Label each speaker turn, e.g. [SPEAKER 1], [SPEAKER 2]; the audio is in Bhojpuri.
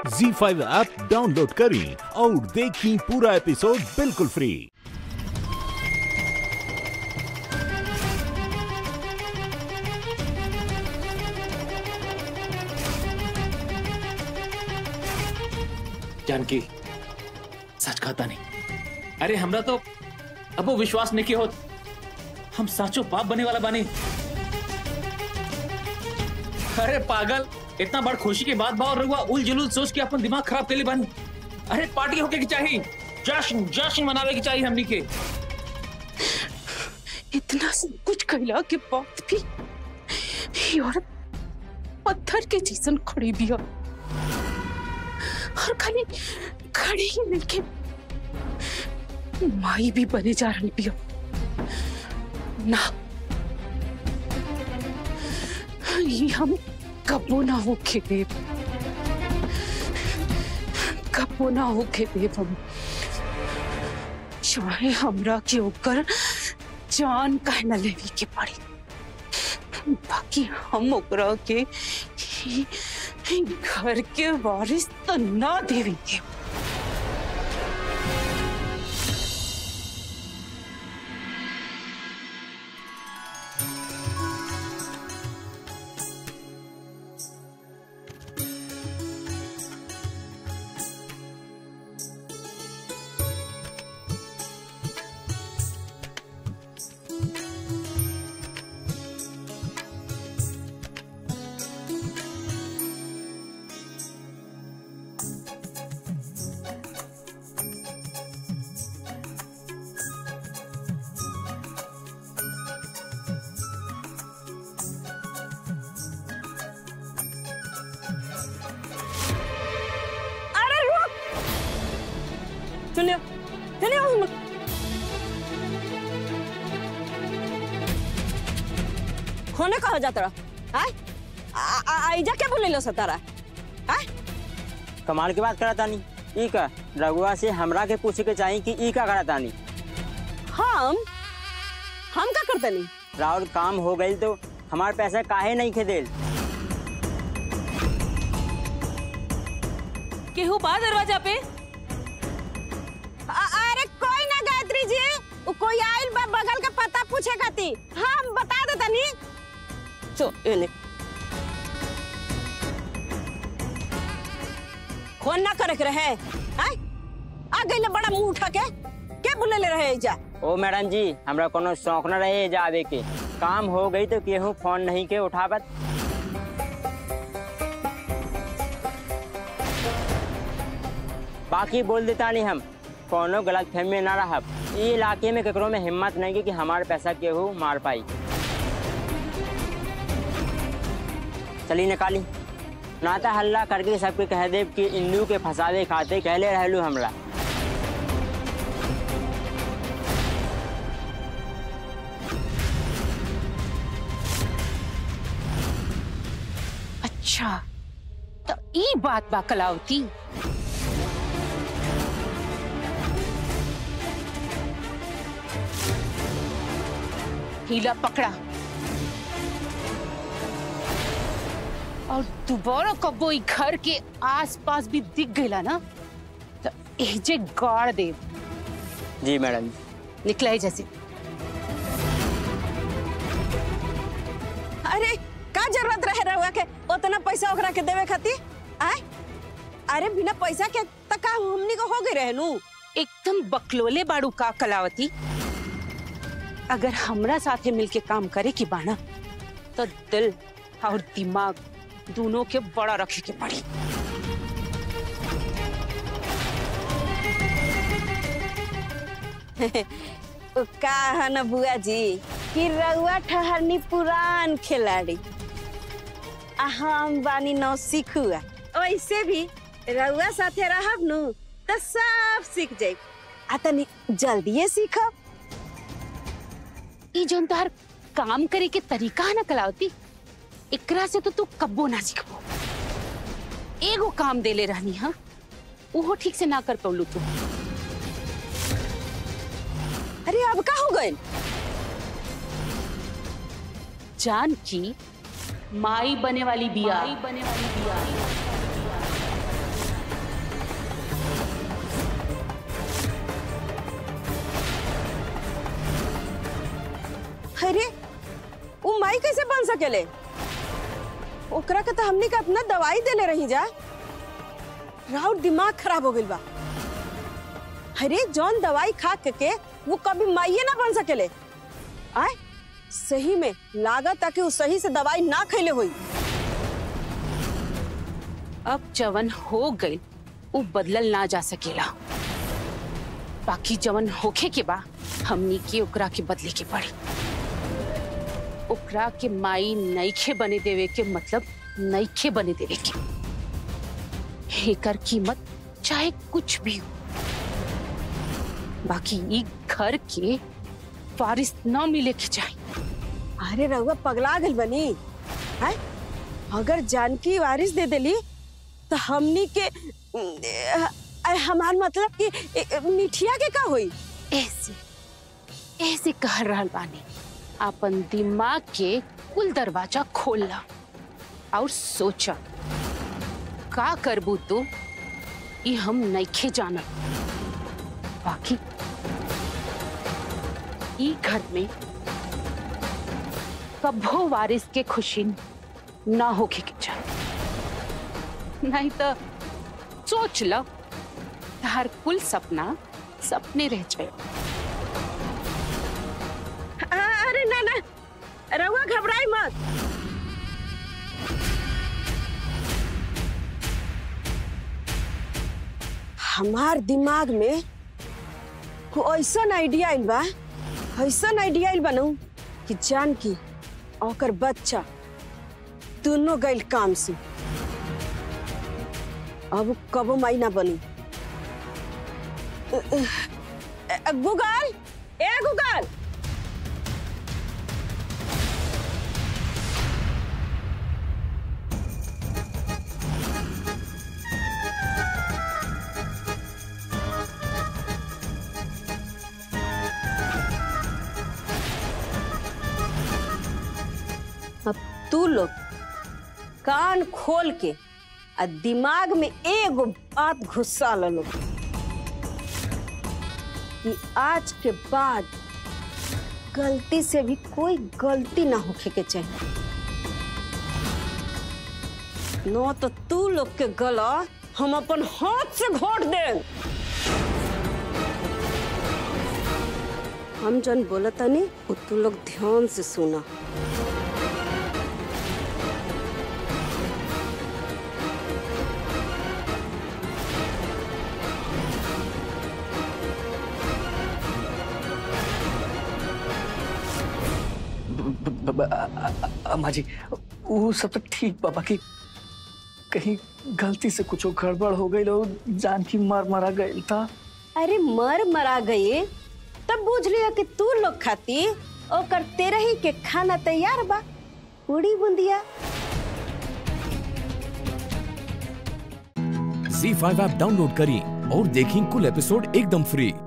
[SPEAKER 1] जी फाइव ऐप डाउनलोड करें और देखें पूरा एपिसोड बिल्कुल फ्री
[SPEAKER 2] जानकी सच कहता नहीं अरे हमरा तो अब वो विश्वास नहीं किया होत हम साचो बाप बने वाला बने अरे पागल इतना बड़ खुशी के बाद बा और रहुआ उल जुलूल सोच के अपन दिमाग खराब कर ली बानी अरे पार्टी होके की चाहिए जश्न जश्न मनावे की चाहिए हमनी के
[SPEAKER 3] इतना सब कुछ कहला के बाद भी ये औरत पत्थर के जैसन खड़ी भी है और खाली खड़ी ही नहीं के माई भी बने जा रही भी है ना ये हम कबो ना हो खेते कबो ना हो खेते हम चाहे हमरा के ओकर जान कह न लेवी के पड़ी बाकी हम ओकरा के ही- ही घर के वारिस तो ना देवेंगे
[SPEAKER 4] अरे रुक सुनियो सुनियो हम- होने कहा जाता रहा आय आ- आ- आइजा क्या बोले लो सतारा आय
[SPEAKER 5] कमाल की बात करा तानी ई का रघुआ से हमरा के पूछे के चाहिए कि ई का करा तानी
[SPEAKER 4] हम हम का करते नहीं
[SPEAKER 5] राउर काम हो गई तो हमार पैसा काहे नहीं खेदेल
[SPEAKER 3] केहू बा दरवाजा पे
[SPEAKER 4] आ- अरे कोई ना गायत्री जी उ कोई आइल बा बगल का पता पूछे खाती हम बता देता नी चो एने फोन ना करे के रहे आय आ गइले बड़ा मुंह उठा के के बुले ले रहे जा
[SPEAKER 5] ओ मैडम जी हमरा कोनो शौक न रहे जावे के काम हो गई तो केहू फोन नहीं के उठावत बाकी बोल देता नहीं हम कोनो गलत फहमी में ना रहब ई इलाके में केकरो में हिम्मत नहीं की कि हमार पैसा केहू मार पाई चली निकाली नाता हल्ला करके सबके कह देब कि इंदू के फसावे खाते कहले रहलू हमरा
[SPEAKER 3] अच्छा तो ई बात बा कलावती हीला पकड़ा और दोबारा कबो ई घर के आसपास भी दिख गईला ना तो एजे गाड़ दे
[SPEAKER 5] जी मैडम
[SPEAKER 3] निकला है जैसे
[SPEAKER 4] अरे का जरूरत रहे रहुआ के उतना पैसा ओकरा के देवे खातिर आय अरे बिना पैसा के त का हमनी को हो गई रहे नु
[SPEAKER 3] एकदम बकलोले बाड़ू का कलावती अगर हमरा साथे मिलके काम करे की बाना तो दिल और दिमाग दोनों के बड़ा रखे के पड़ी
[SPEAKER 4] उ का है न बुआ जी कि रहुआ ठहरनी पुरान खिलाड़ी आ हम बानी नौ सीखुआ वैसे भी रहुआ साथे रहब नु त सब सीख जाई आ तनी जल्दीए सीखब
[SPEAKER 3] ई जोन तोहर काम करे के तरीका है ना कलावती एकरा से तो तू कब्बो ना सीखबो एगो काम देले रहनी हा वो ठीक से ना कर पौलू तू
[SPEAKER 4] अरे अब का हो गइल
[SPEAKER 3] जानकी माई बने वाली बिया बने वाली बिया
[SPEAKER 4] बन सकेले ओकरा के तो हमनी के अपना दवाई देले रही जा राउर दिमाग खराब हो गइल बा अरे जौन दवाई खा के, के वो कभी माइये ना बन सकेले आय सही में लागत ताकि वो सही से दवाई ना खैले हुई
[SPEAKER 3] अब जवन हो गई वो बदलल ना जा सकेला बाकी जवन होखे के बा हमनी के ओकरा के बदले के पड़ी ओकरा के माई नईखे बने देवे के मतलब नईखे बने देवे के एकर कीमत चाहे कुछ भी हो बाकी ई घर के वारिस न मिले के चाहिए
[SPEAKER 4] अरे रहुआ पगला गइल बनी है अगर जानकी वारिस दे देली तो हमनी के अ, अ, हमार मतलब कि अ, मिठिया के का होई
[SPEAKER 3] ऐसे ऐसे कह रहल बानी अपन दिमाग के कुल दरवाजा खोलला और सोचा का करबू तू ई हम नइखे जानत बाकी ई घर में कभो वारिस के खुशी ना होके के चाहिए नहीं तो सोच लो हर कुल सपना सपने रह जाए
[SPEAKER 4] अ, अरे ना ना रहुआ घबराई मत हमार दिमाग में को ऐसा आइडिया आइल बा ऐसा आइडिया आइल बनू कि जान की ओकर बच्चा दोनों गइल काम से अब कबो माई ना बनी अ, अ, अ, गूगल ए गूगल अब तू लोग कान खोल के आ दिमाग में एगो बात घुसा लो कि आज के बाद गलती से भी कोई गलती ना होखे के चाहिए न तो तू लोग के गला हम अपन हाथ से घोट दे हम जन बोलतनी वो तू लोग ध्यान से सुना
[SPEAKER 6] ब- ब- अ- अ- अम्मा जी वो सब तो ठीक बाबा की कहीं गलती से कुछ गड़बड़ हो गई और जान की मार मारा गई था
[SPEAKER 4] अरे मर मरा गए तब बुझ लिया कि तू लोग खाती ओकर तेरे ही के खाना तैयार बा पूरी बुंदिया
[SPEAKER 1] झी फाइव ऐप डाउनलोड करें और देखें कुल एपिसोड एकदम फ्री